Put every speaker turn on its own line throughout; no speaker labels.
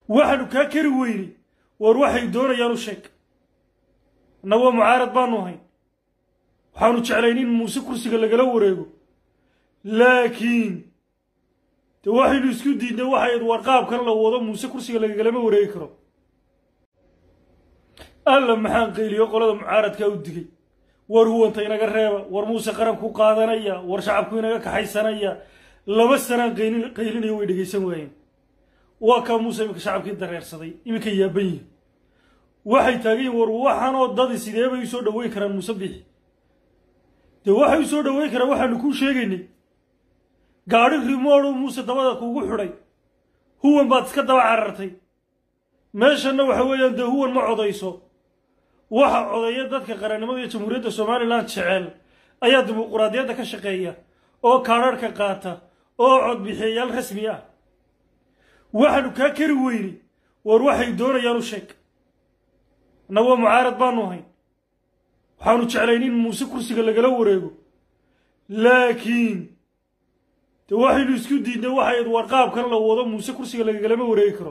waxaanu kaa kari weynay war waxay doonayaan u sheeg annagoo mucaarad baanu ahayn waxaanu jeclayn in muuse kursiga lagala wareego laakiin de waxaynu isku diidnay waxayd warqaabkan la wado muuse kursiga lagagalama wareegi karo alla maxaan qayliyo qolada mucaaradkaa u digay war huwanta inaga reeba war muuse qaranku qaadanaya war shacabku inaga kaxaysanaya laba sanaan qaylin- qaylinayo way dhegaysan waayeen waa kaa muuse iminka shacabkii dareersaday iminka yaaban yihin waxay taagan yihin war waxaanoo dadi sidee bay usoo dhaweyn karaan muuse bixi dee waxay usoo dhaweyn karaan waxaanu kuu sheegaynay gaadhi rimooduu muuse dabada kuugu xidhay huwan baad iska daba carartay meeshanna waxa weeyaan dee huwan ma codayso waxa codeeya dadka qarannimada iyo jamhuuriyadda somalilan jecel ayaa dimuquraadiyadda ka shaqeeya oo kaadharhka qaata oo codbixiyayaal rasmi ah waxaanu kaa kari weynay war waxay doonayaan u sheeg annagoo mucaarad baanu ahayn waxaanu jeclayn in muuse kursiga lagala wareego laakiin de waxaynu isku diidnay waxayd warqaabkan la wado muuse kursiga lagagalama wareegi karo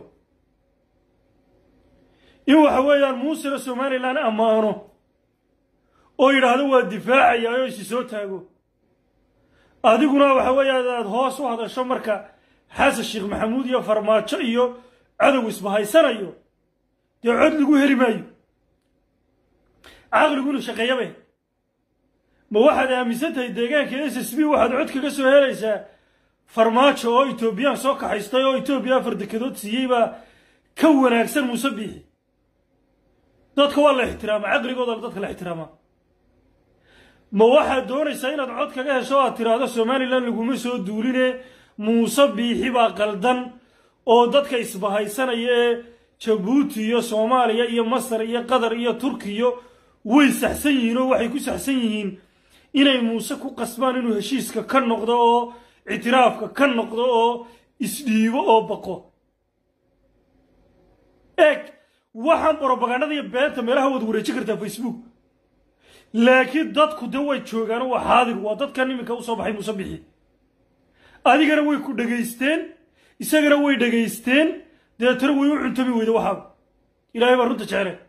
in waxa weeyaan muusena somalilan ammaano oo yidhaahdo waa difaacaya oo isi soo taago adiguna waxa weeyaan aad hoos u hadasho marka xasan sheekh maxamuud iyo farmaajo iyo cadow isbahaysanayo dee cod lagu heli maayo caqligu inuu shaqeeyabe ma waxaad aaminsan tahay deegaanka s s b waxaad cod kaga soo helaysaa farmaajo oo etoobiyaan soo kaxaystay oo etoobiya afar dekedood siiyey baa ka wanaagsan muuse biixi dadka waa la ixtiraama caqligooda dadka la ixtiraamaa ma waxaad doonaysaa inaad cod kaga hesho aad tiraahdo somalilan laguma soo duuline muuse biixi baa qaldan oo dadka isbahaysanaya ee jabuuti iyo soomaaliya iyo masar iyo qatar iyo turkiyo way saxsan yihiin oo waxay ku saxsan yihiin inay muuse ku qasbaan inuu heshiiska ka noqdo oo ictiraafka ka noqdo oo isdhiibo oo baqo eeg waxaan brobagandada iyo beenta meelaha waad wareejin kartaa facebook laakiin dadku de way joogaan waa xaadir waa dadkan iminka usoo baxay muuse bixi adigana way ku dhegaysteen isagana way dhegaysteen deetana way u cuntami weyda waxaaba ilaahay baa runta jecele